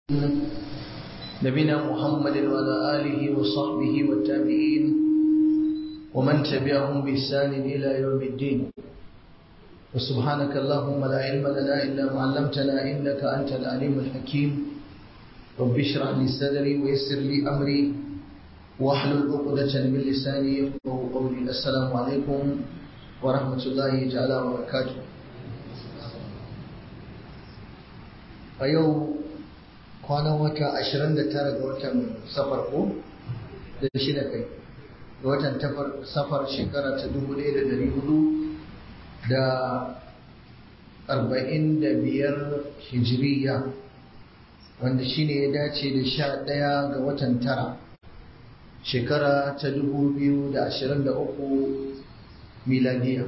نبينا محمد وعلى آله وصحبه والتابعين ومن تبعهم بإحسان إلى يوم الدين وسبحانك اللهم لا علم لنا إلا ما علمتنا إنك أنت العليم الحكيم رب اشرح لي صدري ويسر لي أمري واحلل عقدة من لساني يفقه قولي السلام عليكم ورحمة الله تعالى وبركاته a yau kwanan wata 29 ga watan safar ko da shida kai ga watan safar shekara ta 1400 da 45 hijiriya wanda shine ya dace da sha ɗaya ga watan tara shekara ta 2023 miladiya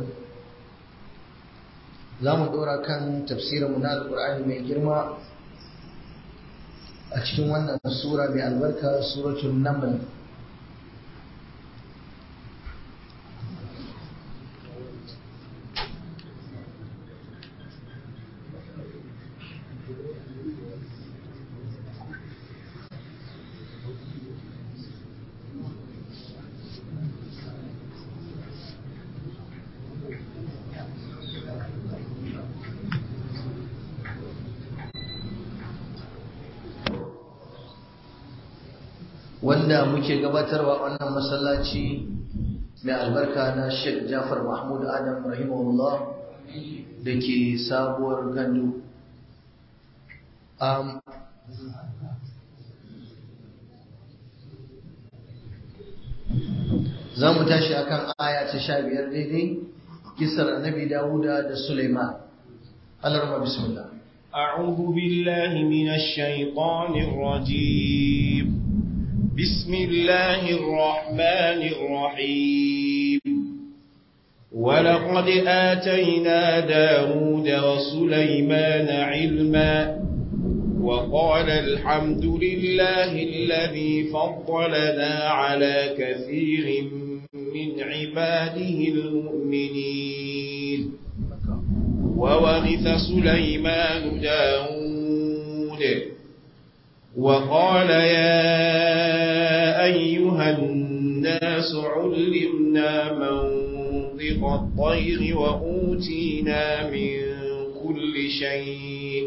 za mu ɗora kan tafsirinmu na alƙur'ani mai girma a cikin wannan sura mai albarka suratul naml wanda muke gabatarwa wannan masallaci mai albarka na Sheikh Jafar Mahmud Adam rahimahullah da ke sabuwar gandu. Um, za mu tashi akan aya ta sha biyar daidai kisar annabi Dawuda da Suleiman. Allah bismillah. أعوذ بالله من الشيطان الرجيم بسم الله الرحمن الرحيم ولقد آتينا داود وسليمان علما وقال الحمد لله الذي فضلنا على كثير من عباده المؤمنين وورث سليمان داود وقال يا أيها الناس علمنا منطق الطير وأوتينا من كل شيء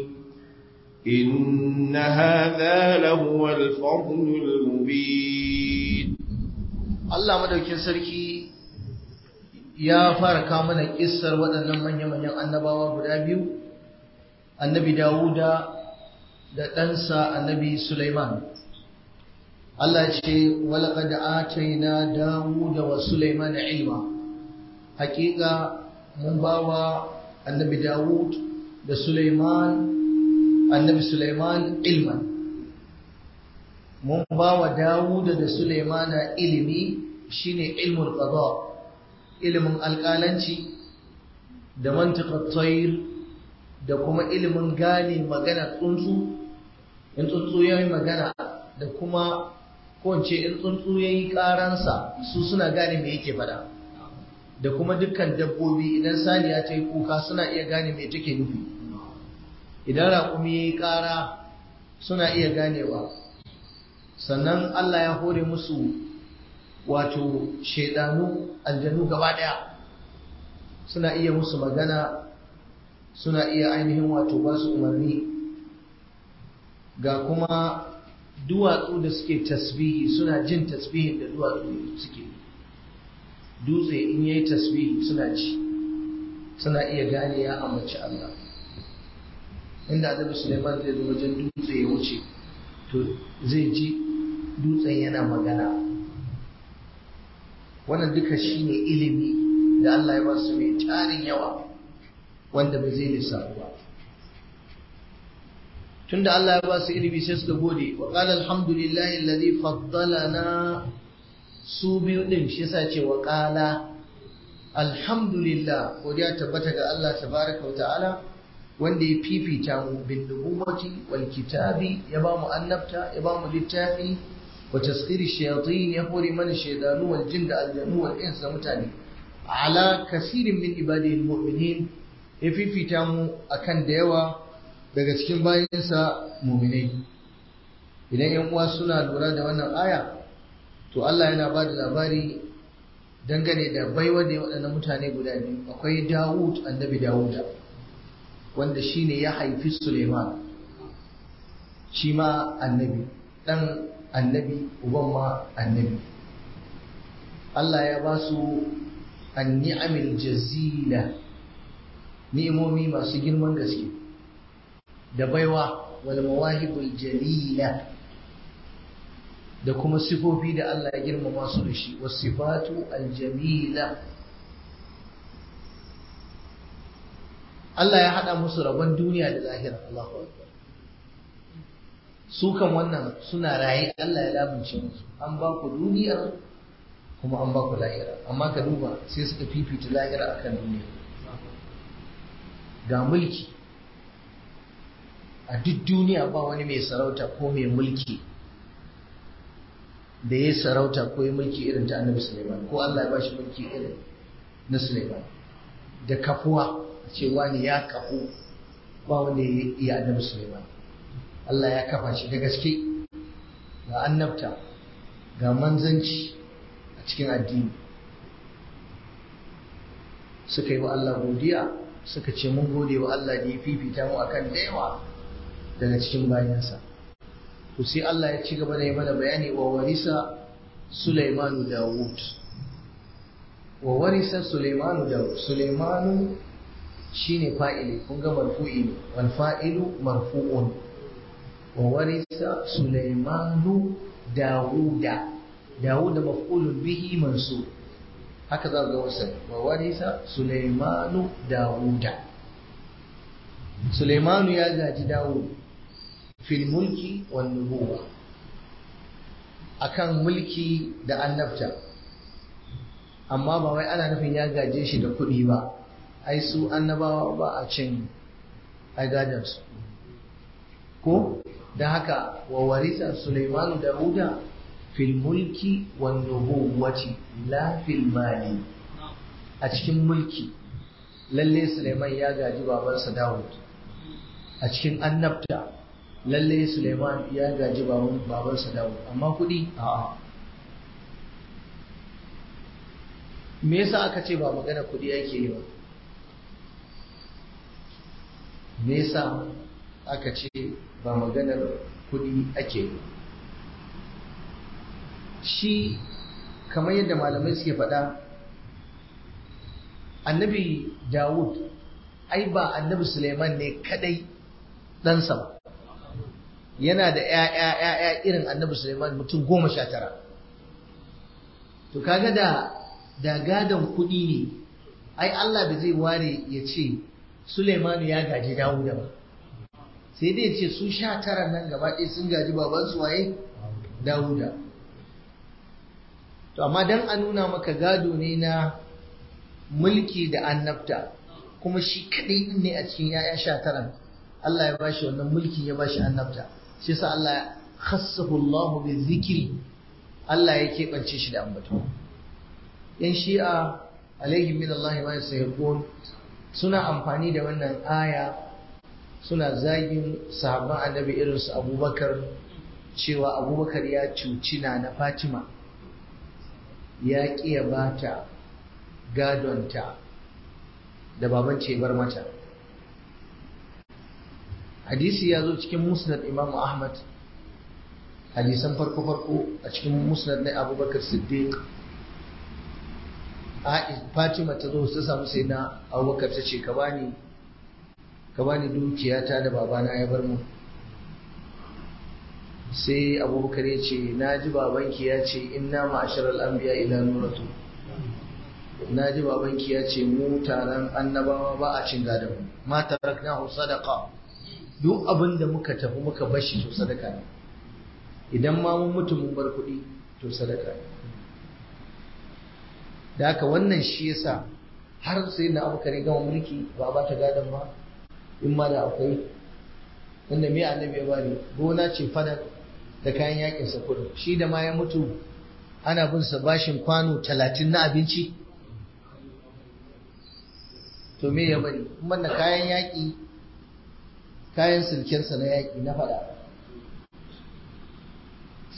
إن هذا لهو الفضل المبين الله مدوكين سركي ya fara kawo mana kissar waɗannan manya-manyan annabawa guda biyu annabi Dawuda da ɗansa annabi Sulaiman. Allah ce, Walaƙad ataina Dawuda wa Sulaiman ilma. Hakika mun bawa annabi Dawud da Sulaiman, annabi Sulaiman ilman. Mun bawa Dawuda da Sulaiman ilimi shine ilmul qada ilimin alƙalanci da mantiqat tayr da kuma ilimin gane magana tsuntsu in tsuntsu ya yi magana da kuma kowace in tsuntsu ya yi ƙaransa su suna gane me yake fada da kuma dukkan dabbobi idan saniya ta yi kuka suna iya gane me take nufi idan raƙumi ya yi ƙara suna iya ganewa sannan Allah ya hore musu wato shaidanu aljanu gaba ɗaya suna iya musu magana suna iya ainihin wato ba su umarni ga kuma duwatsu da suke tasbihi suna jin tasbihin da duwatsu suke dutse in yayi tasbihi suna ji suna iya gane ya amince Allah inda Annabi Sulaiman zai zo wajen dutse ya wuce to zai ji dutsen yana magana wannan duka shine ilimi da Allah ya ba su mai tarin yawa wanda ba zai lissafu ba tunda Allah ya ba su ilimi sai suka gode wa qala alhamdulillahi alladhi faddalana su biyu din shi yasa ce wa qala alhamdulillah godiya tabbata ga Allah tabaraka wa ta'ala wanda ya fifita mu bin nubuwati wal kitabi ya ba mu annabta ya ba mu littafi wa tasqiri shayatin ya hore mana shaydanu wal jin da aljannu wal insa mutane ala kasirin min ibadihi almu'minin ya fifita mu akan da yawa daga cikin bayansa muminai idan yan uwa suna lura da wannan aya to Allah yana ba da labari dangane da baiwa da waɗannan mutane guda biyu akwai Dawud annabi Dawuda wanda shine ya haifi Suleiman shi ma annabi ɗan annabi uban ma annabi Allah ya ba su anni'amil jazila ni'imomi masu girman gaske da baiwa wal mawahibul jalila da kuma sifofi da Allah ya girmama su da shi wasifatu aljamila Allah ya hada musu rabon duniya da lahira Allahu akbar su kan wannan suna raye Allah ya lamunce musu an ba ku duniya kuma an ba ku lahira amma ka duba sai suka fifita lahira akan duniya ga mulki a duk duniya ba wani mai sarauta ko mai mulki da ya sarauta ko ya mulki irin ta annabi Suleiman ko Allah ya ba shi mulki irin na Suleiman da kafuwa a ce wani ya kafu ba wanda ya iya annabi Suleiman Allah ya kafa shi da gaske ga annabta ga manzanci a cikin addini suka yi wa Allah godiya suka ce mun gode wa Allah da ya fifita mu akan da yawa daga cikin bayansa to sai Allah ya ci gaba da yi mana bayani wa warisa Sulaimanu Dawud wa warisa Sulaimanu Dawud Sulaimanu shine fa'ili kun ga marfu'i ne wal fa'ilu marfu'un wa warisa Sulaimanu Dawuda Dawud maf'ulun bihi mansub haka za ga wasa wa warisa Sulaimanu Dawuda Sulaimanu ya gaji Dawud fil mulki wan nubuwa akan mulki da annabta amma ba wai ana nufin ya gaje shi da kuɗi ba ai su annabawa ba a cin ai gadansu ko da haka wa warisa Sulaimanu Dawuda fil mulki wan nubuwati la fil mali a cikin mulki lalle Sulaiman ya gaji babansa Dawud a cikin annabta lalle Suleiman ya gaji babansa Dawud amma kuɗi a'a me yasa aka ce ba magana kuɗi yake yi ba me yasa aka ce ba maganar kuɗi ake yi shi kamar yadda malamai suke faɗa annabi Dawud ai ba annabi Suleiman ne kadai ɗansa ba yana da ‘ya'ya irin annabi Suleiman mutum goma sha tara. To kaga da da gadon kuɗi ne, ai Allah da zai ware ya ce Suleimanu ya gaji Dawuda ba. Sai dai ce su sha tara nan gaba ɗaya sun gaji babansu waye Dawuda. To amma dan a nuna maka gado ne na mulki da annabta kuma shi kaɗai ne a cikin ‘ya'ya sha tara. Allah ya bashi wannan mulkin ya bashi annabta. shi sa Allah khassahu Allah bi zikri Allah ya keɓance shi da ambato yan shi'a alaihim min Allah ma yasihqun suna amfani da wannan aya suna zagin sahabban annabi irin su Abubakar cewa Abubakar ya cuci na na Fatima ya kiya bata gadonta da baban ce bar mata hadisi ya zo cikin musnad imam ahmad hadisan farko-farko a cikin musnad na abubakar siddiq fatima ta zo ta samu sai na abubakar ta ce ka bani ka bani dukiyata da babana ya bar mu sai abubakar ya ce na ji babanki ya ce inna ma'asharar anbiya ila nuratu na ji babanki ya ce mu taron annabawa ba a cin gadon ma taraknahu sadaqa duk abin da muka tafi muka bashi to sadaka ne idan ma mun mutu mun bar kuɗi to sadaka ne da haka wannan shi yasa har sai na abu kare gama mulki ba ba ta gadon ba in ma da akwai wanda me annabi ya bari gona ce fadar da kayan yakin sa kudu shi da ma ya mutu ana bin sa bashin kwano talatin na abinci to me ya bari kuma da kayan yaki kayan silkensa na yaƙi na faɗa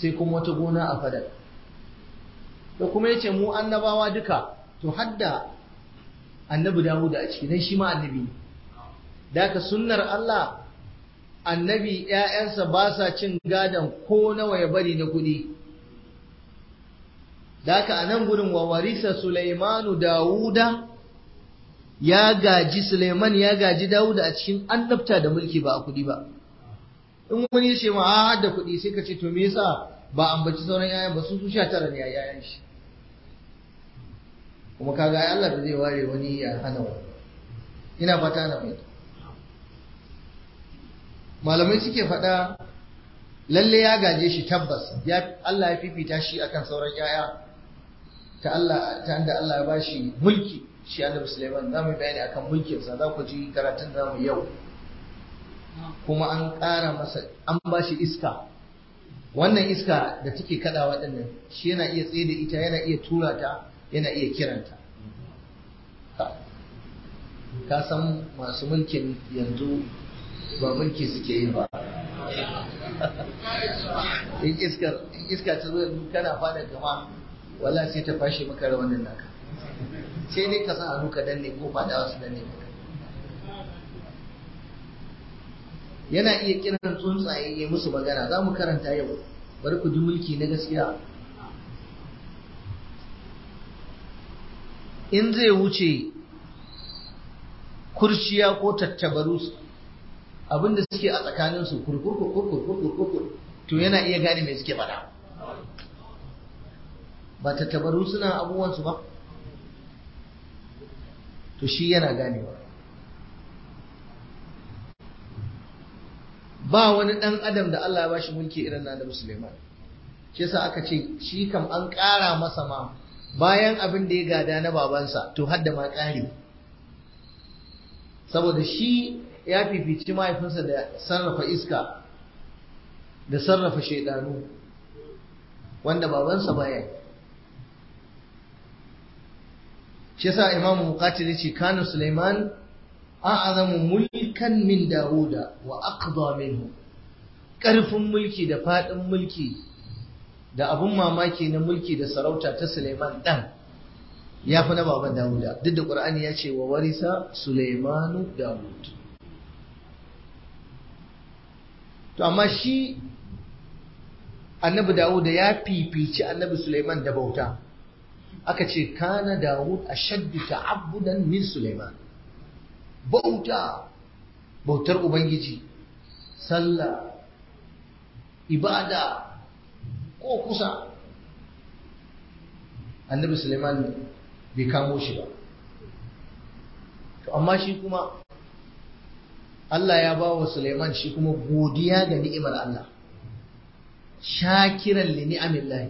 sai kuma wata gona a fadar da kuma yace mu annabawa duka to hadda annabi Dawud a ciki dan shi ma annabi ne da ka sunnar Allah annabi ‘ya'yansa ba sa cin gadon ko nawa ya bari na kuɗi. Da haka a nan gudun wa warisa Sulaimanu Dawuda ya gaji Sulaiman ya gaji Dawuda a cikin annabta da mulki ba a kuɗi ba. In wani ya ce ma a da kuɗi sai ka ce to me yasa ba ambaci sauran ‘ya'yan ba su su sha tara ne a ‘ya'yan shi. Kuma kaga Allah da zai ware wani ya hana wani. Ina fata na fahimta. malamai suke faɗa lalle ya gaje shi tabbas ya Allah ya fifita shi akan sauran yaya ta Allah ta inda Allah ya bashi mulki shi Annabi Sulaiman zamu bayani akan mulkin sa za ku ji karatun zamu yau kuma an ƙara masa an bashi iska wannan iska da take kadawa dinnan shi yana iya tsaye da ita yana iya tura ta yana iya kiranta ka san masu mulkin yanzu ba mulki suke yi ba in iska ta zo kana fada gama wala sai ta fashe maka rawanin naka sai dai ka sa hannu ka danne ko fada wasu danne maka yana iya kiran tsuntsaye ya musu magana za mu karanta yau bari ku ji mulki na gaskiya in zai wuce kurciya ko tattabaru abinda suke a tsakaninsu kurkurkurkurkurkurkur to yana iya gane mai suke faɗa ba tattabaru suna abubuwansu ba to shi yana ganewa ba wani ɗan adam da Allah ya bashi mulki irin na da Suleiman shi yasa aka ce shi kam an ƙara masa ma bayan abin da ya gada na babansa to hadda ma ƙari saboda shi ya fifici mahaifinsa da sarrafa iska da sarrafa shaidanu wanda babansa baya yi shi yasa imamu muqatil yace kana sulaiman a'azamu mulkan min dauda wa aqda minhu karfin mulki da fadin mulki da abun mamaki na mulki da sarauta ta sulaiman dan ya fi na baban dauda duk da qur'ani ya ce wa warisa sulaimanu daud to amma shi annabi dawud ya fifici annabi suleiman da bauta aka ce kana dawud ashaddu ta'abbudan min suleiman bauta bautar ubangiji sallah ibada ko kusa annabi suleiman bai kamo shi ba to amma shi kuma Allah ya ba wa Suleiman shi kuma godiya ga ni'imar Allah shakiran li ni'amillahi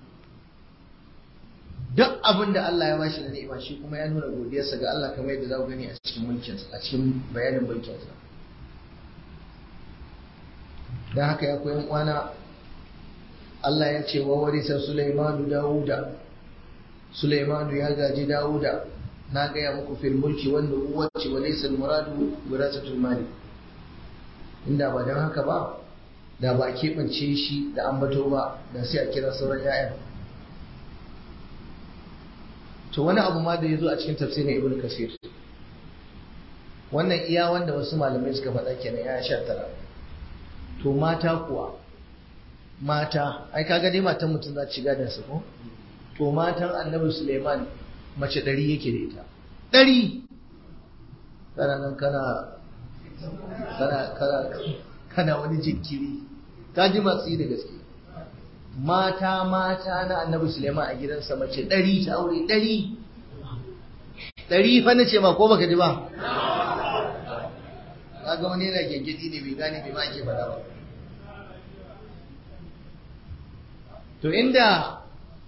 duk abin da Allah ya bashi da ni'ima shi kuma ya nuna godiyarsa ga Allah kamar yadda za ku gani a cikin mulkinsa a cikin bayanin mulkinsa dan haka ya koyan kwana Allah ya ce wa warisa Sulaimanu Dawuda Sulaimanu ya gaji Dawuda na gaya muku fil mulki wanda uwace wa laysa al muradu wirasatul mali inda ba dan haka ba da ba keɓance shi da ambato ba da sai a kira sauran ya'yan to wani abu ma da ya zo a cikin tafsirin ibn kasir wannan iya wanda wasu malamai suka faɗa kenan ya sha tara to mata kuwa mata ai kaga dai matan mutum za ta shiga da su ko to matan annabi suleiman mace ɗari yake da ita ɗari kana nan kana kana kana kana wani jinkiri ka ji masu yi da gaske mata mata na annabi suleiman a gidansa mace ɗari ta aure ɗari ɗari fa na ce ma ko baka ji ba kaga wani yana gyangyaɗi ne bai gane bai ma ake faɗa ba to inda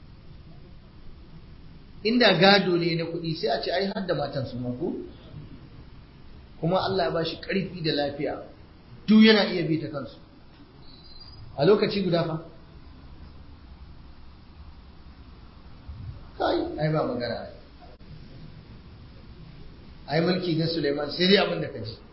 inda gado ne na kuɗi sai a ce ai har da matan su ko kuma Allah ya ba shi ƙarfi da lafiya duk yana iya bi ta kansu a lokaci guda fa kai ai ba magana ai mulki na Suleiman sai dai abin da ka ji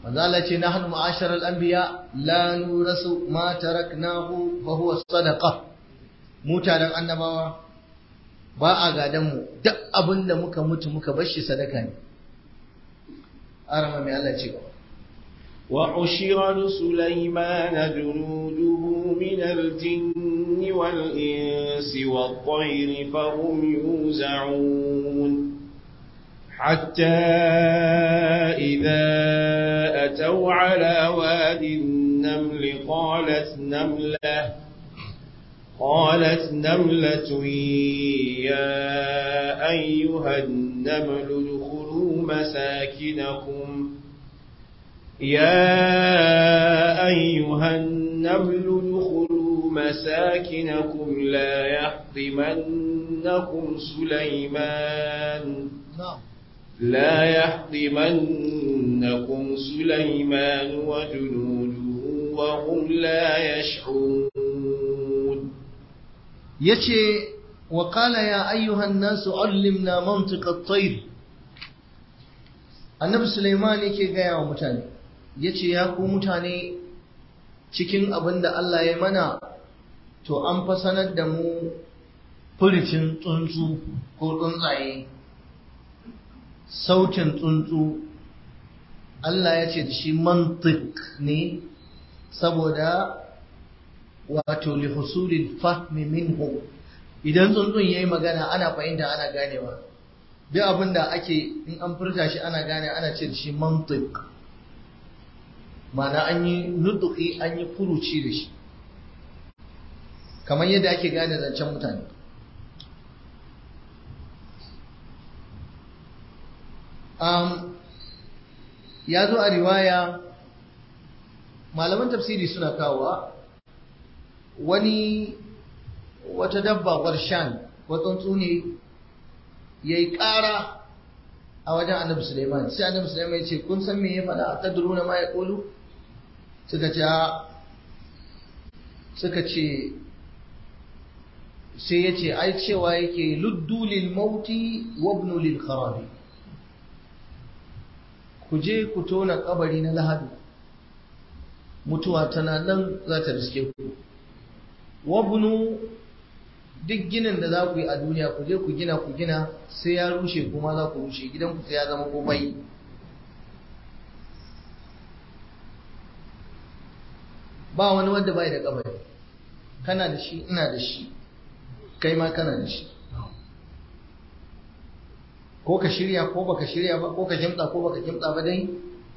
manzo Allah ce nahnu ma'asharal anbiya la nurasu ma taraknahu fa huwa sadaqa mutanen annabawa ba a gadan mu duk abin da muka mutu muka bar shi sadaka ne arama mai Allah ce gaba وحشر لسليمان جنوده من الجن والإنس والطير فهم يوزعون حتى إذا أتوا على واد النمل قالت نملة قالت نملة يا أيها النمل ادخلوا مساكنكم يا أيها النمل ادخلوا مساكنكم لا يحطمنكم سليمان na'am لا يحطمنكم سليمان وجنوده وهم لا يشعرون yace wa qala ya ayyuhan nasu allimna mantiq at-tayr annabi Sulaiman yake gaya wa mutane yace ya ku mutane cikin abin da Allah ya mana to an fa sanar da mu furicin tsuntsu ko tsuntsaye sautin tsuntsu Allah ya ce da shi mantiq ne saboda wato li husulil fahmi minhu idan tsuntsun yayi magana ana fahimta ana ganewa duk abin da ake in an furta shi ana gane ana ce da shi mantiq ma'ana an yi nutuki an yi furuci da shi kamar yadda ake gane zancen mutane um, ya zo a riwaya malaman tafsiri suna kawowa wani wata dabba warshan tsuntsu ne ya yi ƙara a wajen annabi suleiman sai annabi suleiman ya ce kun san me ya faɗa a tadruna ma ya ƙolu suka ce suka ce sai ya ce ai cewa yake luddu lil mauti wabnu lil kharabi ku je ku tona kabari na lahadu mutuwa tana nan za ta riske ku wabnu duk ginin da za ku yi a duniya ku je ku gina ku gina sai ya rushe kuma za ku rushe gidan ku sai ya zama komai ba wani wanda bai da kabari kana da shi ina da shi kai ma kana da shi ko ka shirya ko baka shirya ba ko ka kimtsa ko baka kimtsa ba dai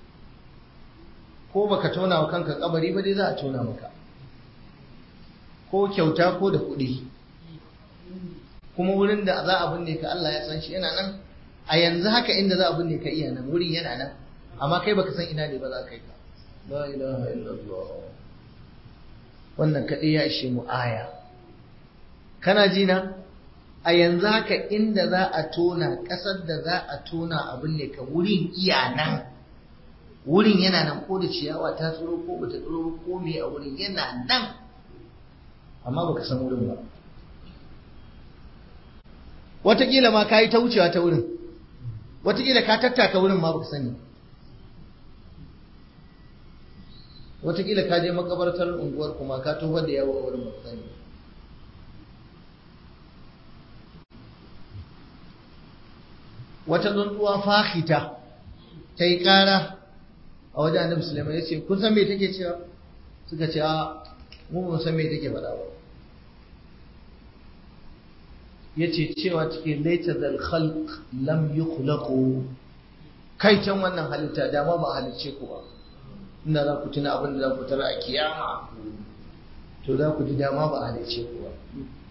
ko baka tona wa kanka kabari ba dai za a tona maka ko kyauta ko da kuɗi kuma wurin da za a binne ka Allah ya san shi yana nan a yanzu haka inda za a binne ka iya nan wurin yana nan amma kai baka san ina ne ba za ka yi ka la ilaha illallah wannan kaɗai ya ishe mu aya kana ji na a yanzu haka inda za a tona ƙasar da za a tona a binne ka wurin iya nan wurin yana nan ko da ciyawa ta tsoro ko bata tsoro ko me a wurin yana nan amma baka san wurin ba Wataƙila ma ka yi ta wucewa ta wurin, wataƙila ka tattaka wurin ma baka sani. Wataƙila ka je makabartar unguwar kuma ka tofar da yawo a wurin baka sani. Wata tsuntsuwa fahita ta yi ƙara a wajen annabi Sulaiman ya ce, Kun san me take cewa? Suka ce, A, mu ba san me take faɗa ba. yace cewa cikin laita zal khalq lam yukhlaqu kai can wannan halitta dama ba halicce ku ba inda za ku tuna abin da za ku tara a kiyama to za ku ji dama ba halicce ku ba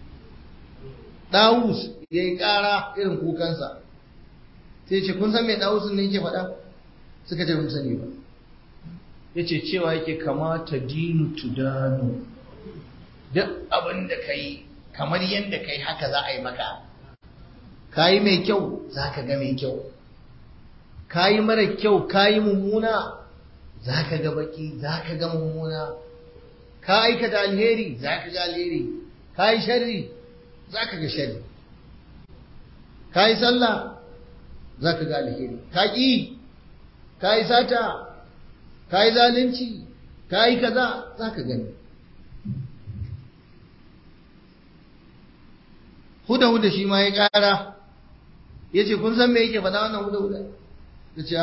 Dawus ya yi ƙara irin kukansa sai ce kun san me Dawus ne yake faɗa suka ce mun sani ba yace cewa yake kamata dinu tudanu duk abin da ka yi kamar yadda kai haka za a yi maka ka yi mai kyau za ka ga mai kyau ka yi mara kyau ka yi mummuna za ka ga baki za ka ga mummuna ka aikata alheri za ka ga alheri ka yi sharri za ka ga sharri ka yi sallah za ka ga alheri ka ƙi ka yi sata ka yi zalunci ka yi kaza za ka gani huda-huda shi ma ya ƙara ya ce kun san me yake faɗa wannan huda-huda ta ce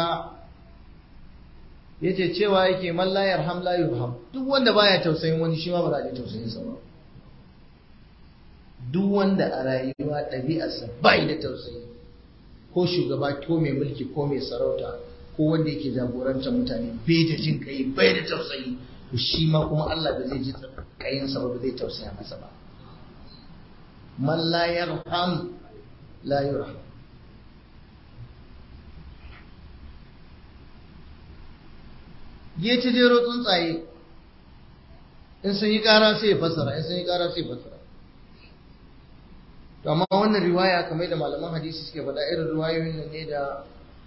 ya ce cewa yake man la yarham la yurham duk wanda baya tausayin wani shi ma ba za a ji tausayin sa ba duk wanda a rayuwa ɗabi'arsa bai da tausayi ko shugaba ko mai mulki ko mai sarauta ko wanda yake jagorantar mutane bai da jin kai bai da tausayi to shi ma kuma Allah ba zai ji kayinsa ba ba zai tausaya masa ba man la yarham la yurham ya ci jero tsuntsaye in sun yi ƙara sai ya fassara in sun yi ƙara sai ya fassara to amma wannan riwaya kamar da malaman hadisi suke faɗa irin riwayoyin nan ne da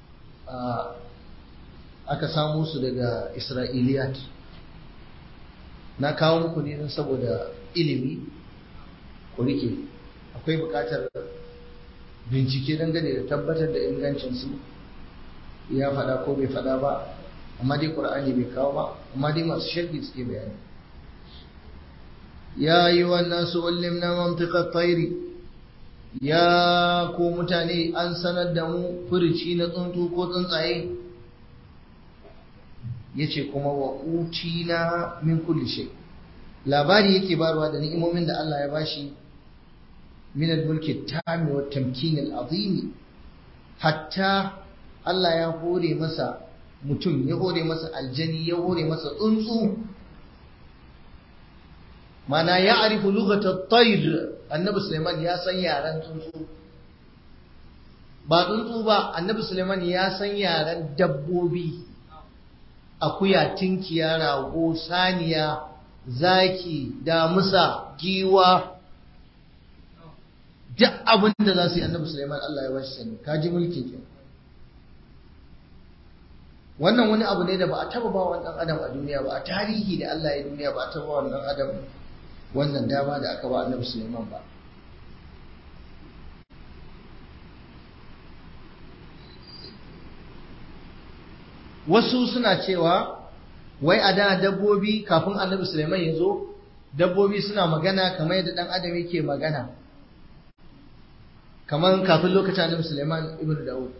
aka samu su daga isra'iliyat na kawo muku ne don saboda ilimi ku rike akwai buƙatar bincike dangane da tabbatar da ingancinsu ya faɗa ko bai faɗa ba amma dai ƙur'ani bai kawo ba amma dai masu sharhi suke bayani ya yi wannan su ulimna mantiqat tayri ya ko mutane an sanar da mu furici na tsuntsu ko tsuntsaye yace kuma wa utina min kulli shay labari yake barwa da ni'imomin da Allah ya bashi min al-mulki tami wa tamkin al-azim hatta Allah ya hore masa mutum ya hore masa aljani ya hore masa tsuntsu mana ya arifu lugatar tayr annabi suleiman ya san yaren tsuntsu ba tsuntsu ba annabi suleiman ya san yaren dabbobi akuya tinkiya rago saniya zaki damusa giwa duk abin da za su yi annabi suleiman allah ya bashi sani kaji mulki kenan wannan wani abu ne da ba a taba ba wannan adam a duniya ba a tarihi da Allah ya duniya ba a taba ba wannan adam wannan dama da aka ba annabi Sulaiman ba wasu suna cewa wai a da dabbobi kafin annabi Sulaiman ya zo dabbobi suna magana kamar yadda dan adam yake magana kamar kafin lokacin annabi Sulaiman ibn Dawud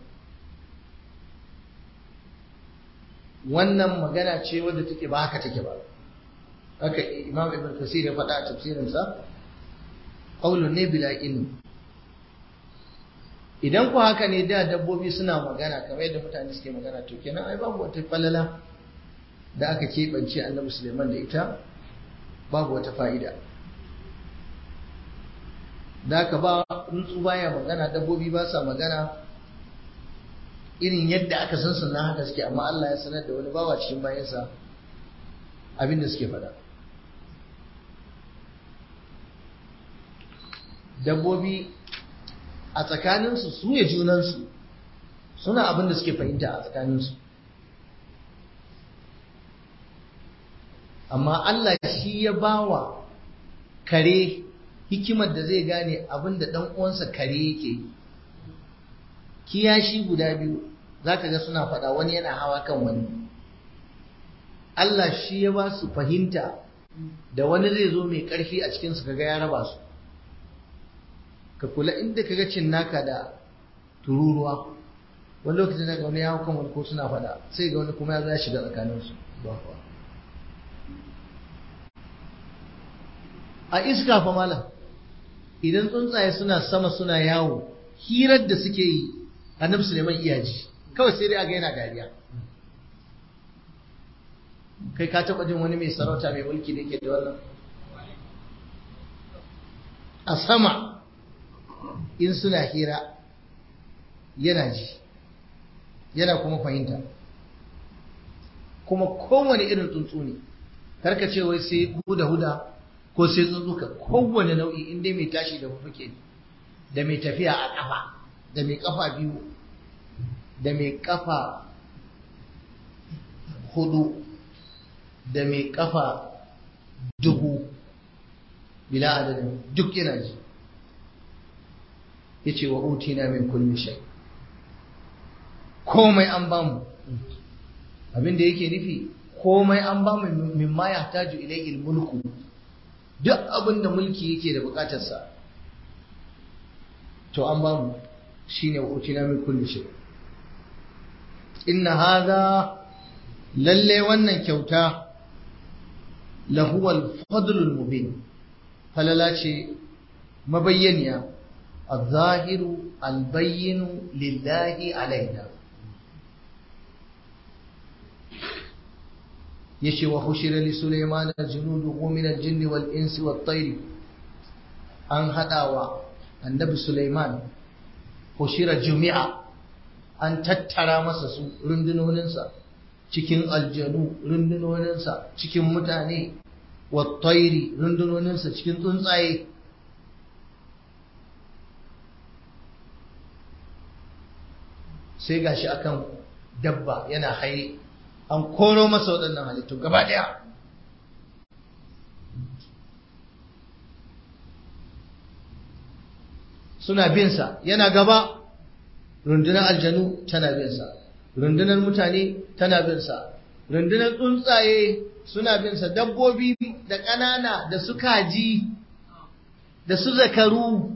wannan magana ce wadda take ba haka take ba haka imam ibn kasir ya faɗa a tafsirinsa qaulun ne bila ilmi idan ku haka ne da dabbobi suna magana kamar yadda mutane suke magana to kenan ai babu wata falala da aka keɓance annabi suleiman da ita babu wata fa'ida da aka ba tsuntsu baya magana dabbobi ba sa magana irin yadda aka san sunan haka suke amma Allah ya sanar da wani bawa cikin bayansa abin da suke faɗa dabbobi a tsakaninsu su ya junansu suna abin da suke fahimta a tsakaninsu amma Allah shi ya bawa kare hikimar da zai gane abin da ɗan uwansa kare yake yi kiyashi guda biyu za ka ga suna faɗa wani yana hawa kan wani Allah shi ya ba su fahimta da wani zai zo mai ƙarfi a cikinsu kaga ya raba su ka kula inda kaga cinnaka da tururuwa wani lokacin da wani ya hau kan wani ko suna faɗa sai ga wani kuma ya za shiga tsakaninsu a iska fa malam idan tsuntsaye suna sama suna yawo hirar da suke yi annabi Suleiman iyaji kawai sai dai aga yana dariya kai ka taba jin wani mai sarauta mai mulki da ke da wannan a sama in suna hira yana ji yana kuma fahimta kuma kowane irin tsuntsu ne karka ce wai sai huda huda ko sai tsuntsuka kowane nau'i in dai mai tashi da fuke da mai tafiya a ƙafa da mai ƙafa biyu da mai ƙafa hudu da mai ƙafa dubu bila adadin duk yana ji ya ce wa utina min kulli shay komai an bamu abin da yake nufi komai an ba mu mimma ya taju ilayhi mulku duk abin da mulki yake da bukatarsa to an ba mu shine wa utina min kulli shay inna hadha lalle wannan kyauta lahu al-fadlul mubin falala ce mabayyaniya al-zahiru al-bayyinu lillahi alaina yace wa hushira li sulaiman junuduhu min al-jinni wal insi wat tayr an hadawa annabi sulaiman hushira jumi'a an tattara masa su rundunoninsa cikin aljanu rundunoninsa cikin mutane wat tayri rundunoninsa cikin tsuntsaye sai gashi akan dabba yana haye an koro masa waɗannan halittu gaba ɗaya suna binsa yana gaba rundunar aljanu tana binsa rundunar mutane tana binsa rundunar tsuntsaye suna binsa dabbobi da ƙanana da su kaji da su zakaru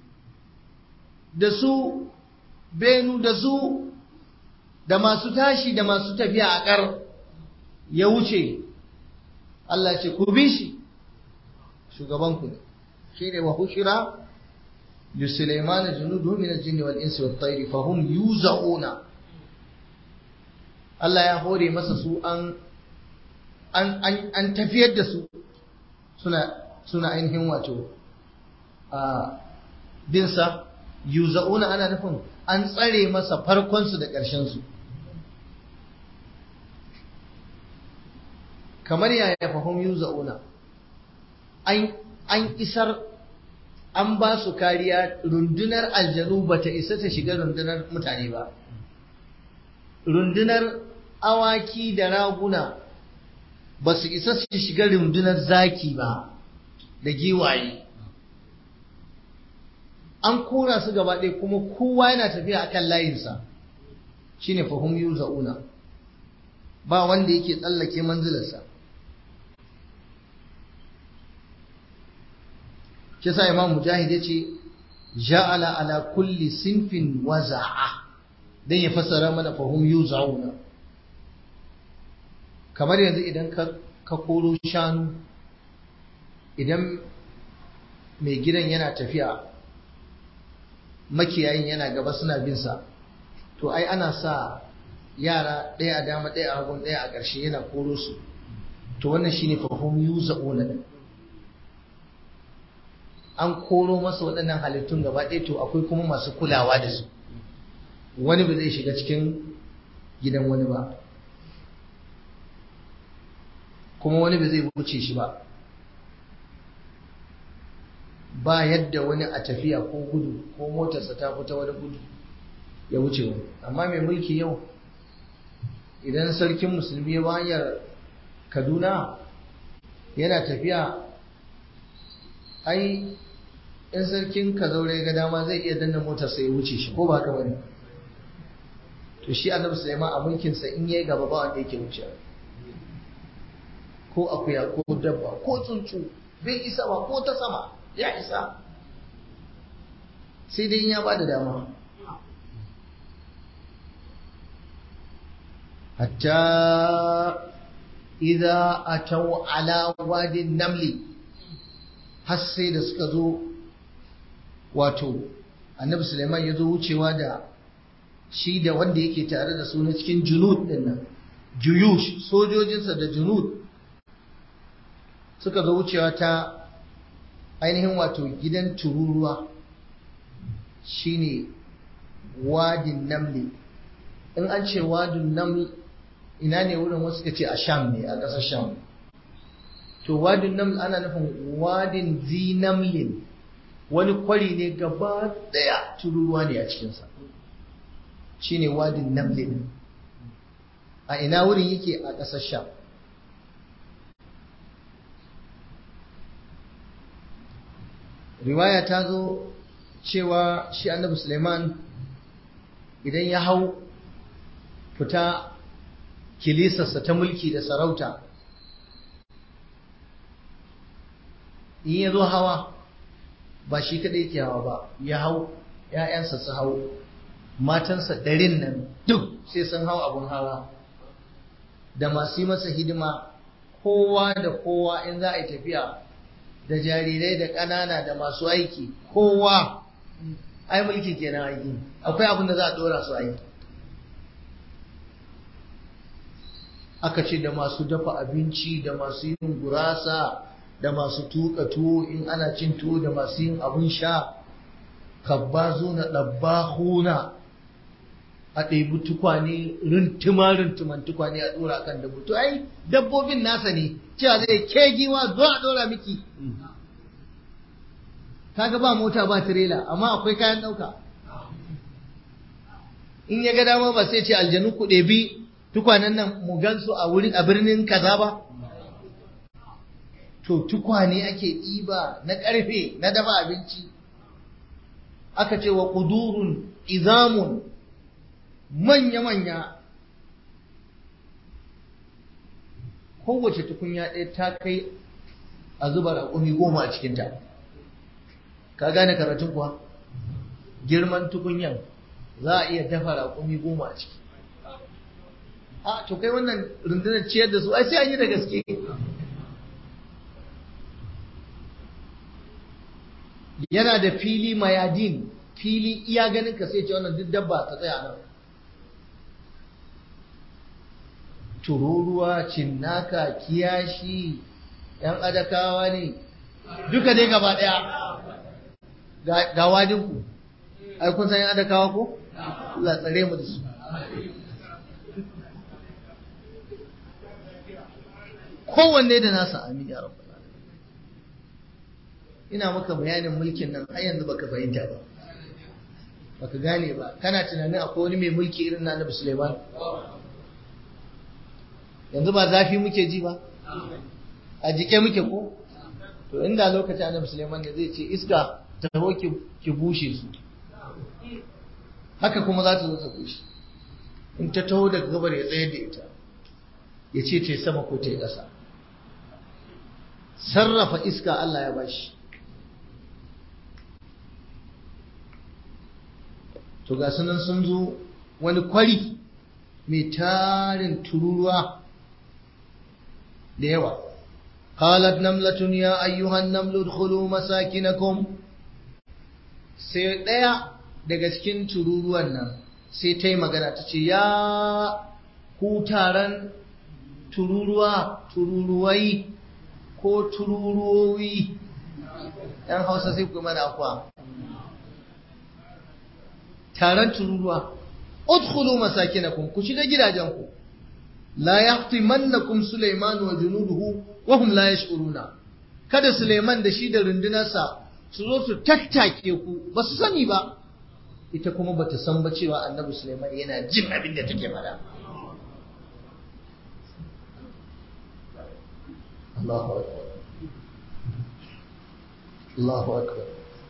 da su benu da su da masu tashi da masu tafiya a ƙar ya wuce Allah ce ku bi shi shugabanku ne shi ne wa hushira li Sulaiman junudu min al-jinni wal insi wat tayri fa hum yuzauna Allah ya hore masa su an an an, an tafiyar da su suna suna ainihin wato a binsa yuzauna ana nufin an tsare masa farkonsu da ƙarshensu kamar yaya fahim yuza'una an isar an ba su kariya rundunar aljanu ba ta isa ta shiga rundunar mutane ba rundunar awaki da raguna ba su isa su shiga rundunar zaki ba da giwaye an kora su gaba ɗaya kuma kowa yana tafiya akan layinsa shine fahim yuza'una ba wanda yake tsallake manzilarsa shi sa imam mujahid yace ja'ala ala kulli sinfin waza'a dan ya fassara mana fahum yuza'una kamar yanzu idan ka ka koro shanu idan mai gidan yana tafiya makiyayin yana gaba suna bin sa to ai ana sa yara ɗaya a dama ɗaya a hagun ɗaya a ƙarshe yana koro su to wannan shine fahum yuza'una an koro masa waɗannan halittun gaba ɗaya to akwai kuma masu kulawa da su wani ba zai shiga cikin gidan wani ba kuma wani ba zai wuce shi ba ba yadda wani a tafiya ko gudu ko motarsa ta fita wani gudu ya wuce wani amma mai mulki yau idan sarkin musulmi ya hanyar kaduna yana tafiya ai in sarkin ka zaure ga dama zai iya danna motar sai ya wuce shi ko ba haka bane to shi annabi Sulaiman a mulkin sa in yayi gaba ba wanda yake wuce ko akuya ko dabba ko tsuntsu bai isa ba ko ta sama ya isa sai dai in ya bada dama hatta idza ataw ala wadin namli har sai da suka zo wato annabi Suleiman ya zo wucewa da shi da wanda yake tare da su na cikin junud din nan juyush sojojinsa da junud suka zo wucewa ta ainihin wato gidan tururuwa shine wadin namli in an ce wadin naml ina ne wurin wasu ka ce a sham ne a ƙasar sham to wadin naml ana nufin wadin zinamlin wani kwari ne gaba daya tururuwa ne a cikinsa shi ne wadin namlin a ina wurin yake a ƙasar sham riwaya ta zo cewa shi annabi suleiman idan ya hau fita kilisarsa ta mulki da sarauta in ya zo hawa ba shi kaɗai ke hawa ba ya hau ‘ya'yansa su hau matansa ɗarin nan duk sai sun hau abun hawa da masu yi masa hidima kowa da kowa in za a yi tafiya da jarirai da ƙanana da masu aiki kowa ai mulki kenan aiki akwai abin da za a ɗora su aiki aka ce da masu dafa abinci da masu yin gurasa da masu tuka tuwo in ana cin tuwo da masu yin abun sha kabbazo na ɗabbahuna a ɗebi tukwane rintuma rintuman tukwane a ɗora kan dabbo to ai dabbobin nasa ne cewa zai ke giwa zo a ɗora miki kaga ba mota ba tirela amma akwai kayan ɗauka in ya ga dama ba sai ce aljanu ku ɗebi tukwanen nan mu gansu a wurin a birnin kaza ba to tukwane ake ɗiba na ƙarfe na dafa abinci aka ce wa ƙudurun izamun manya-manya kowace tukunya ɗaya ta kai a zuba raƙumi goma a cikinta ka gane karatun kuwa girman tukunyan za a iya dafa raƙumi goma a ciki a to kai wannan rundunar ciyar da su ai sai an yi da gaske yana da fili mayadin fili iya ganin ka sai ce wannan duk dabba ta tsaya nan tururuwa cinnaka kiyashi yan adakawa ne duka dai gaba daya ga wajinku ai kun san yan adakawa ko Allah tsare mu da su kowanne da nasa amin ya rabbal ina maka bayanin mulkin nan har yanzu baka fahimta ba baka gane ba kana tunanin akwai wani mai mulki irin na Annabi Sulaiman yanzu ba zafi muke ji ba a jike muke ko to inda lokacin Annabi Sulaiman ne zai ce iska ta taho ki bushe su haka kuma za ta zo ta bushe in ta taho daga gabar ya tsayar da ita ya ce ta sama ko ta yi ƙasa sarrafa iska Allah ya bashi to ga sunan sun zo wani kwari mai tarin tururuwa da yawa qalat namlatun ya ayyuhan namlu udkhulu masakinakum sai daya daga cikin tururuwan nan sai ta yi magana ta ce ya ku taron tururuwa tururuwai ko tururuwoyi yan hausa sai ku mana akwa taron tururuwa udkhulu masakinakum ku shiga gidajenku la yahtimannakum sulaiman wa junuduhu wa hum la yash'uruna kada Suleiman da shi da rundunarsa su zo su tattake ku ba su sani ba ita kuma bata san ba cewa annabi Suleiman yana jin abin da take faɗa Allahu akbar Allahu akbar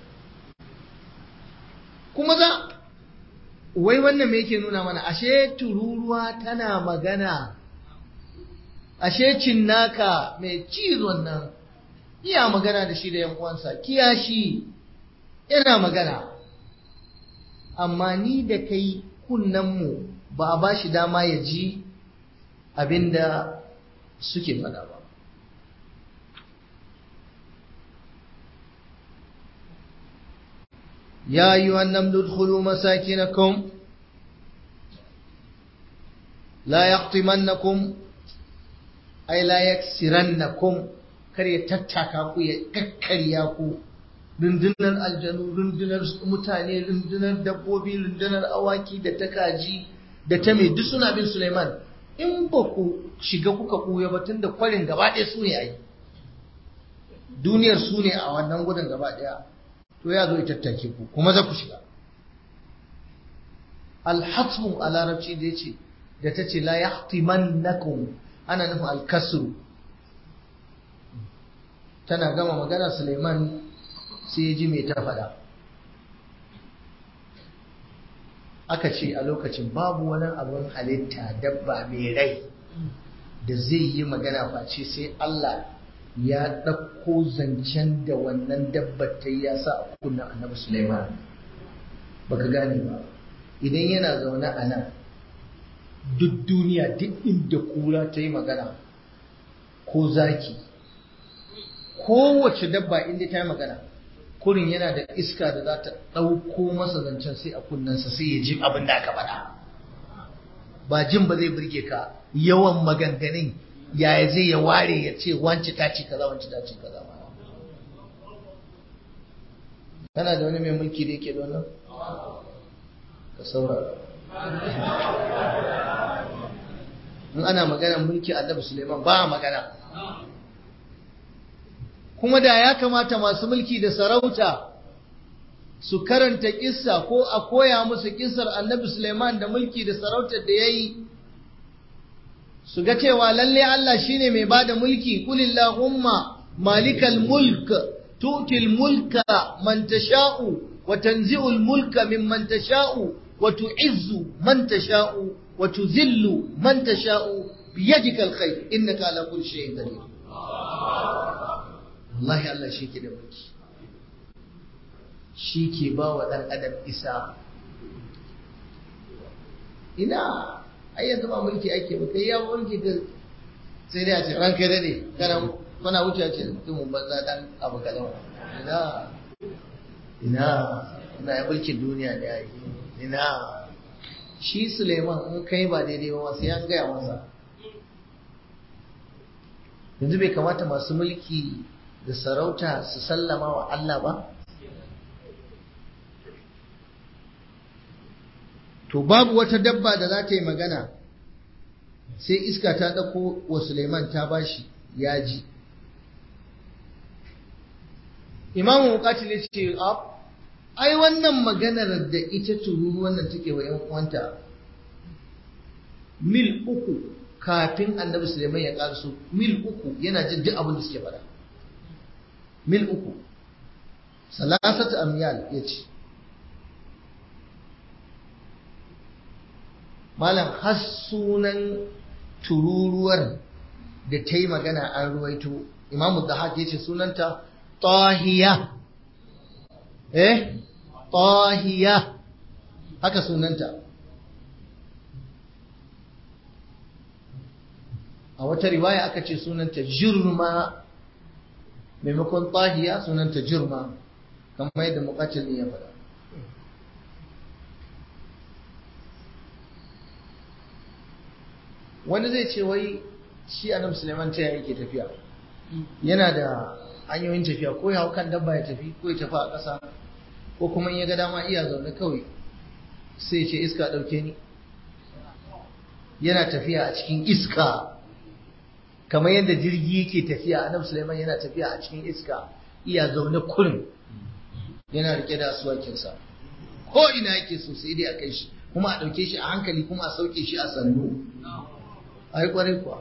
kuma za wai wannan me yake nuna mana ashe tururuwa tana magana ashe cinnaka mai cizon nan iya magana da shi da yan uwansa kiyashi yana magana amma ni da kai mu ba a ba shi dama ya ji abinda suke faɗa ba يا أيها النمل ادخلوا مساكنكم لا يحطمنكم أي لا يكسرنكم kar ya tattaka ku ya kakkarya ku rundunar aljanu rundunar mutane rundunar dabbobi rundunar awaki da ta kaji da ta mai duk suna bin Suleiman in ba ku shiga kuka kuya ba tun da kwarin gaba ɗaya su ne a yi duniyar su ne a wannan gudun gaba ɗaya to ya zo ya tattake ku kuma za ku shiga alhatmu a larabci da ce da ta ce la yahtimannakum ana nufin alkasru tana gama magana Suleiman sai ya ji mai ta faɗa aka ce a lokacin babu wani abin halitta dabba mai rai da zai yi magana face sai Allah ya ɗauko zancen da wannan dabbar ta ya sa a kunnan annabi Sulaiman baka gane ba idan yana zaune a nan duk duniya duk inda kura ta yi magana ko zaki kowace dabba inda ta yi magana kurin yana da iska da za ta ɗauko masa zancen sai a kunnensa sai ya ji abin da aka faɗa ba jin ba zai burge ka yawan maganganun yaya zai ya ware ya ce wance ta ce kaza wance ta ce kaza kana da wani mai mulki da yake da wannan ka saurara in ana maganar mulki annabi Suleiman ba magana kuma da ya kamata masu mulki da sarauta su karanta kissa ko a koya musu kissar annabi Suleiman da mulki da sarautar da ya yi su ga cewa lalle Allah shine mai bada mulki kulillahumma malikal mulk tu'til mulka man tasha'u wa tanzi'ul mulka mimman tasha'u wa tu'izzu man tasha'u wa tuzillu man tasha'u biyadikal khair innaka ala kulli shay'in qadir wallahi Allah shi ke da mulki shi ke ba wa ɗan adam isa ina ai yanzu ba mulki ake ba kai ya mulki ka sai dai a ce ranka da ne kana kana wuce ce mutumin banza dan abu kadan ina ina ina ya mulkin duniya ne ai ina shi Suleiman in kai ba daidai ba sai an gaya masa yanzu bai kamata masu mulki da sarauta su sallama wa Allah ba to babu wata dabba da za ta yi magana sai iska ta ɗauko wa Suleiman ta bashi ya ji imamu mukatil ya ce ai wannan maganar da ita tururu wannan take wa 'yan uwanta mil uku kafin annabi Suleiman ya ƙarsu mil uku yana jin duk abin da suke faɗa mil uku salasatu amyal ya ce malam har sunan tururuwar da ta yi magana an ruwaito imamu da haka ya ce sunanta tahiya eh tahiya haka sunanta a wata riwaya aka ce sunanta jirma maimakon tahiya sunanta jirma kamar yadda mukatil ne ya faɗa wani zai ce wai shi annabi Sulaiman ta yake tafiya yana da hanyoyin tafiya ko ya hau kan dabba ya tafi ko ya tafi a ƙasa ko kuma in ya ga dama iya zaune kawai sai ce iska ɗauke ni yana tafiya a cikin iska kamar yadda jirgi yake tafiya annabi Sulaiman yana tafiya a cikin iska iya zaune kurin yana rike da asuwakinsa ko ina yake so sai dai a kai shi kuma a ɗauke shi a hankali kuma a sauke shi a sannu a yi kwarai kuwa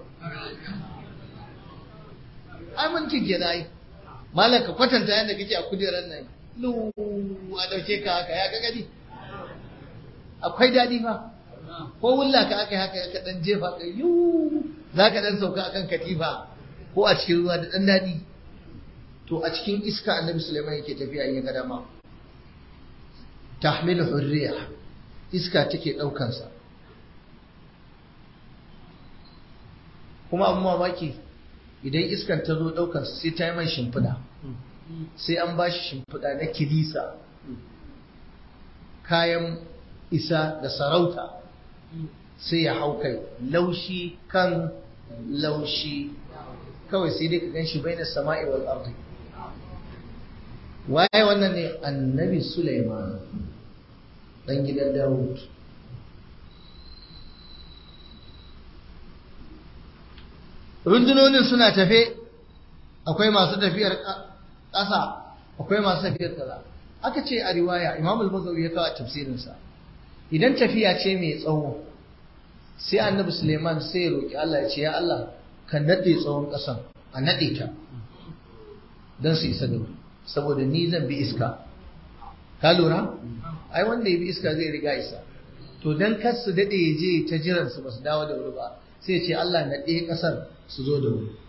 ai mulkin ke da ai malam ka kwatanta yadda kake a kujerar nan lu a ɗauke ka haka ya ga gani akwai daɗi fa ko wulla ka aka yi haka ka ɗan jefa ka yu za ka ɗan sauka akan katifa ko a cikin ruwa da ɗan daɗi to a cikin iska annabi Sulaiman yake tafiya in ya ga dama tahmilu hurriya iska take ɗaukansa kuma abin mamaki idan iskan ta zo ɗaukansa sai ta yi mai shimfiɗa sai an ba shi shimfiɗa na kilisa kayan isa da sarauta sai ya hau kai laushi kan laushi kawai sai dai ka gan shi bai da sama'i wal ardi waye wannan ne annabi Sulaiman dan gidan Dawud rundunonin suna tafe akwai masu tafiyar ƙasa akwai masu tafiyar kaza aka ce a riwaya Imam al-Bukhari ya kawo a tafsirinsa idan tafiya ce mai tsawo sai annabi Suleiman sai ya roki Allah ya ce ya Allah ka nade tsawon ƙasan a nade ta don su isa da saboda ni zan bi iska ka lura ai wanda ya bi iska zai riga isa to dan kar su dade ya je ta jiran su basu dawo da wuri ba sai ce Allah na ɗaya ƙasar su zo da mu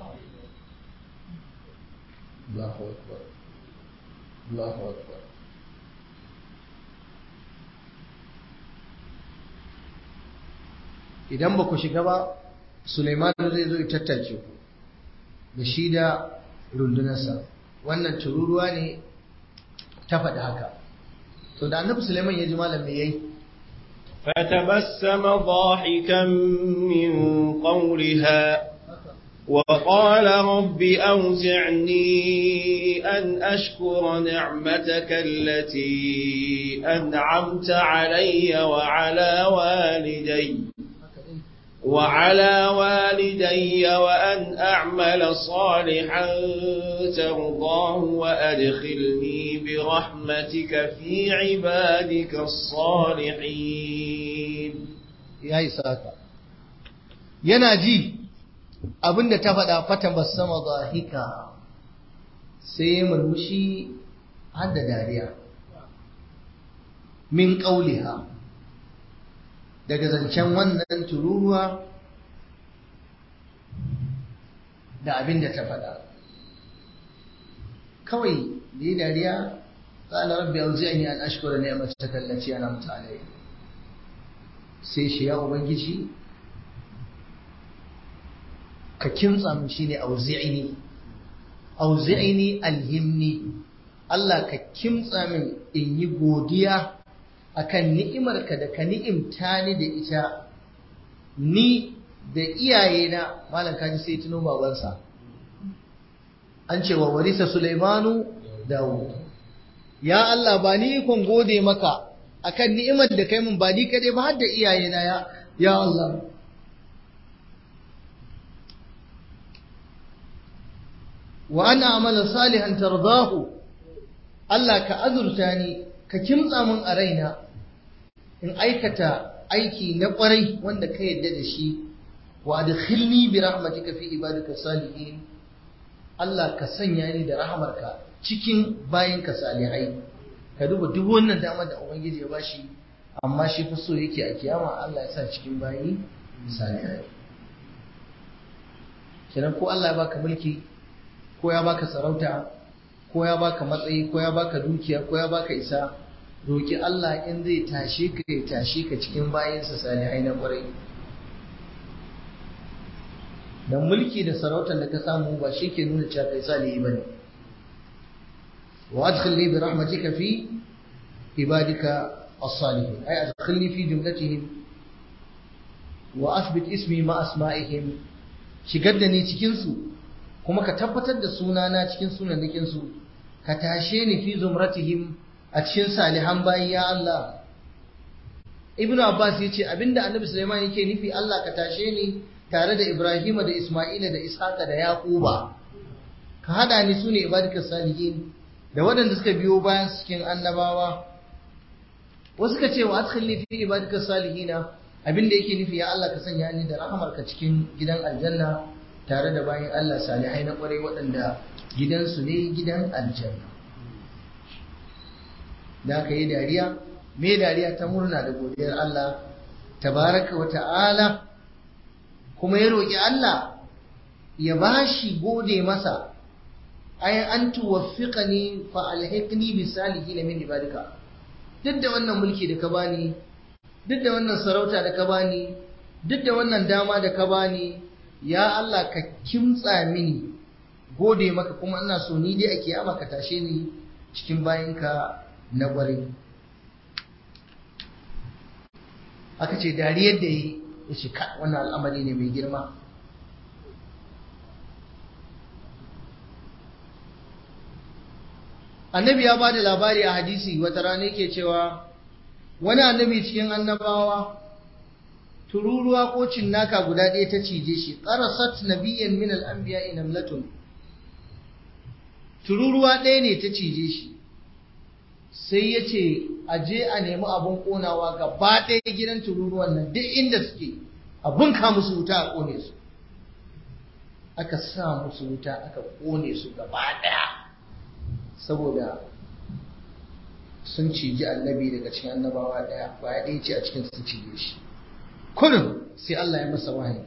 Allahu akbar Allahu akbar idan ba ku shiga ba Suleiman zai zo ya tattace ku da shi da rundunarsa wannan tururuwa ne ta faɗi haka to da annabi Suleiman ya ji malam me yayi فتبسم ضاحكا من قولها وقال رب أوزعني أن أشكر نعمتك التي أنعمت علي وعلى والدي وعلى والدي وأن أعمل صالحا ترضاه وأدخلني برحمتك في عبادك الصالحين ya yi saka yana ji abinda ta faɗa fata basama zahika sai ya murmushi har da dariya min ƙauliha daga zancen wannan tururuwa da abin da ta faɗa kawai da yi dariya قال ربي أوزعني أن أشكر نعمتك التي أنعمت علي sai shi ya ubangiji ka kimtsa min shine auzi'ini auzi'ini alhimni Allah ka kimtsa min in yi godiya akan ni'imarka da ka ni'imta ni da ita ni da iyayena malam kaji sai tuno babansa an ce wa warisa Sulaimanu Dawud ya Allah ba ni ikon gode maka akan ni'imar da kai mun ba ni kadai ba har da iyayena ya ya Allah wa ana amala salihan tardahu Allah ka azurta ni ka kimtsa mun a raina in aikata aiki na kwarai wanda ka yadda da shi wa adkhilni bi rahmatika fi ibadika salihin Allah ka sanya ni da rahamarka cikin bayinka salihai ka duba duk wannan dama da ubangiji ya bashi amma shi fa so yake a kiyama Allah ya sa cikin bayi salihai kenan ko Allah ya baka mulki ko ya baka sarauta ko ya baka matsayi ko ya baka dukiya ko ya baka isa roki Allah in zai tashe ka ya tashe ka cikin bayinsa salihai na kwarai dan mulki da sarautar da ka samu ba shi ke nuna cewa kai salihi bane وأدخلني برحمتك في عبادك الصالحين أي أدخلني في جملتهم وأثبت اسمي مع أسمائهم shigaddani cikinsu kuma ka tabbatar da sunana cikin sunanakinsu ka tashe ni fi zumratihim a cikin salihan bayi ya Allah ibnu abbas ya ce abinda annabi sulaiman yake nufi Allah ka tashe ni tare da ibrahima da isma'ila da ishaqa da yaquba ka hada ni sune ibadikas salihin da waɗanda suka biyo bayan cikin annabawa wasu ka ce wa adkhilni fi ibadika salihina abinda yake nufi ya Allah ka sanya ni da rahamarka cikin gidan aljanna tare da bayan Allah salihai na kwarai waɗanda gidansu ne gidan aljanna da aka yi dariya me dariya ta murna da godiyar Allah tabaraka wa ta'ala kuma ya roƙi Allah ya bashi gode masa ay an tuwaffiqani fa alhiqni bi salihin min ibadika duk da wannan mulki da ka bani duk da wannan sarauta da ka bani duk da wannan dama da ka bani ya Allah ka kimtsa mini gode maka kuma ina so ni dai a kiyama ka tashe ni cikin bayinka na gware aka ce dariyar da yi ya ce wannan al'amari ne mai girma annabi ya ba da labari a hadisi wata rana yake cewa wani annabi cikin annabawa tururuwa ko cinnaka guda ɗaya ta cije shi qarasat nabiyyan min al-anbiya namlatun tururuwa ɗaya ne ta cije shi sai ya ce a je a nemi abin ƙonawa gaba ɗaya gidan tururuwan nan duk inda suke abin ka musu wuta a ƙone su aka sa musu wuta aka ƙone su gaba ɗaya saboda sun ciji annabi daga cikin annabawa ɗaya ba ya ɗaya ce a cikin su cije shi kullum sai Allah ya masa wahayi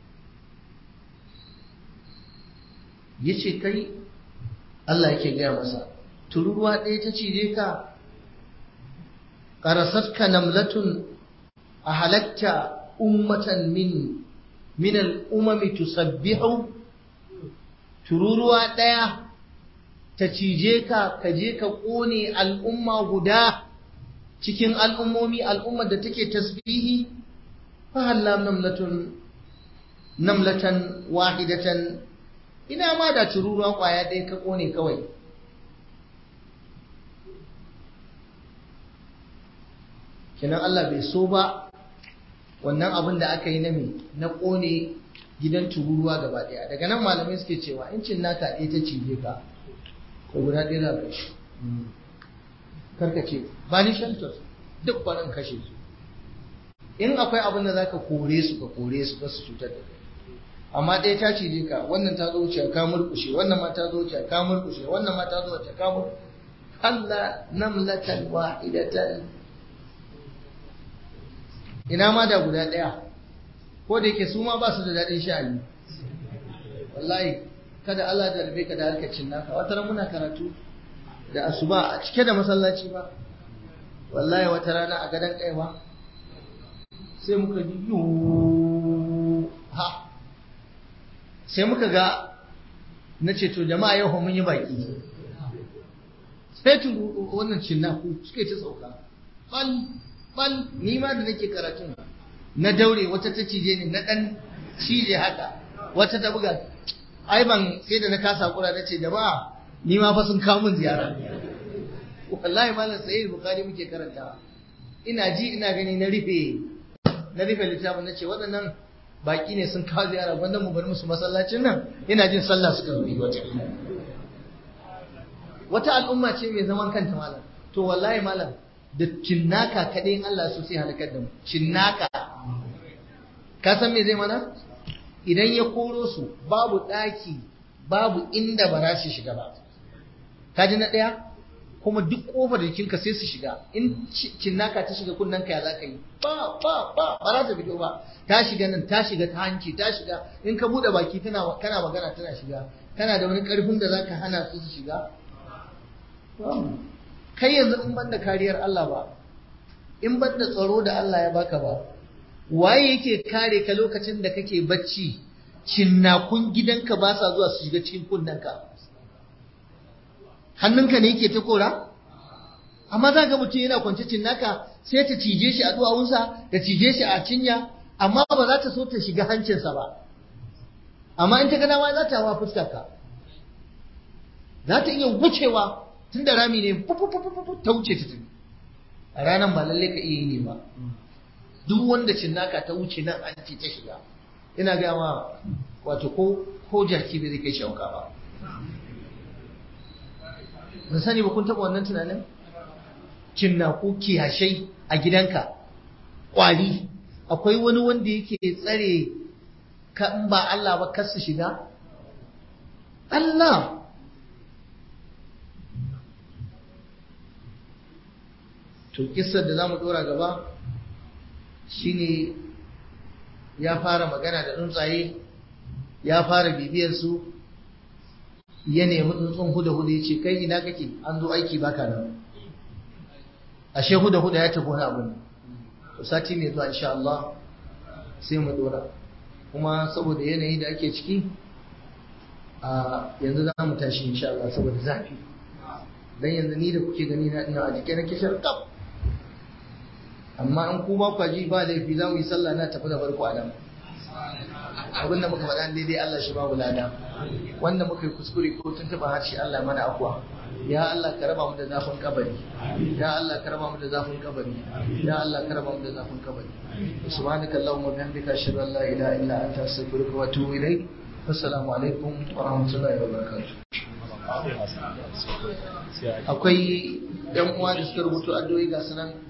yace kai Allah yake gaya masa tururuwa ɗaya ta cije ka ƙarasatka namlatun a halatta ummatan min min al'umami tusabbihu tururuwa ɗaya ta cije ka ka je ka ƙone al'umma guda cikin al'ummomi al'ummar da take tasbihi fa halla namlatun namlatan wahidatan ina ma da tururuwa ƙwaya ɗaya ka ƙone kawai kenan Allah bai so ba wannan abin da aka yi na me na ƙone gidan tururuwa gaba ɗaya daga nan malamai suke cewa in cin naka ɗaya ta cije ka ko guda ɗaya za ka shi karka ce ba ni shelter duk barin kashe su in akwai abin da zaka kore su ka kore su ba su cutar da kai amma ɗaya ta cije ka wannan ta zo wuce ka murkushe wannan ma ta zo wuce ka murkushe wannan ma ta zo wuce ka murkushe Allah namlatan wahidatan ina ma da guda ɗaya ko da yake su ma ba su da daɗin sha'ani wallahi kada Allah da rabe ka da harkacin naka wata ran muna karatu da asuba a cike da masallaci ba wallahi wata rana a gadon kaiwa sai muka ji yu ha sai muka ga na ce to jama'a yau mun yi baki sai turu wannan cinnaku suke ta sauka bal bal ni ma da nake karatun na daure wata ta cije ni na dan cije haka wata ta buga ai ban sai da na kasa kura na ce jama'a ni ma fa sun kawo min ziyara wallahi malam sahih bukhari muke karanta ina ji ina gani na rufe na rufe littafin na ce waɗannan baki ne sun kawo ziyara wanda mu bari musu masallacin nan ina jin sallah suka zo wata wata al'umma ce mai zaman kanta malam to wallahi malam da cinnaka kaɗai in Allah so sai halakar da mu cinnaka ka san me zai mana idan ya koro su babu ɗaki babu inda ba za su shiga ba ka ji na ɗaya kuma duk ƙofar jikinka sai su shiga in cinnaka ta shiga kunnanka ya za ka yi ba ba ba ba za ta fito ba ta shiga nan ta shiga ta hanci ta shiga in ka buɗe baki tana kana magana tana shiga kana da wani ƙarfin da za ka hana su su shiga kai yanzu in ban da kariyar Allah ba in ban da tsaro da Allah ya baka ba waye yake kare ka lokacin da kake bacci cinnakun gidanka ba sa zuwa su shiga cikin kunnanka hannunka ne yake ta kora amma za ga mutum yana kwance cinnaka sai ta cije shi a duwawunsa ta cije shi a cinya amma ba za ta so ta shiga hancinsa ba amma in ta ga dama za ta hawa fuskarka za ta iya wucewa tun da rami ne ta wuce ta tafi a ranar ba lalle ka iya yi ne ba duk wanda cinnaka ta wuce nan an ce ta shiga ina ga ma wato ko ko jaki bai zai kai shauka ba ban sani ba kun taɓa wannan tunanin cinnaku kiyashai a gidanka ƙwari akwai wani wanda yake tsare ka in ba Allah ba kar su shiga Allah to kissar da zamu dora gaba shine ya fara magana da tsuntsaye ya fara bibiyar su ya nemi tsuntsun huda huda ya ce kai ina kake an zo aiki baka nan ashe huda huda ya tafi wani abu ne to sati mai zuwa insha Allah sai mu dora kuma saboda yanayi da ake ciki a yanzu za mu tashi insha Allah saboda zafi dan yanzu ni da kuke gani na ina a jike na kishar kaf amma in ku ba kwaji ba laifi za mu yi sallah na tafi da farko a nan abin da muka faɗa daidai Allah shi babu lada wanda muka yi kuskure ko tun taɓa harshe Allah mana akwa ya Allah ka raba mu da zafin kabari ya Allah ka raba mu da zafin kabari ya Allah ka raba mu da zafin kabari subhanaka allahumma bihamdika ashhadu an la ilaha illa anta astaghfiruka wa atubu ilayk assalamu alaikum wa rahmatullahi wa barakatuh akwai yan uwa da suka rubuta addu'o'i ga sanan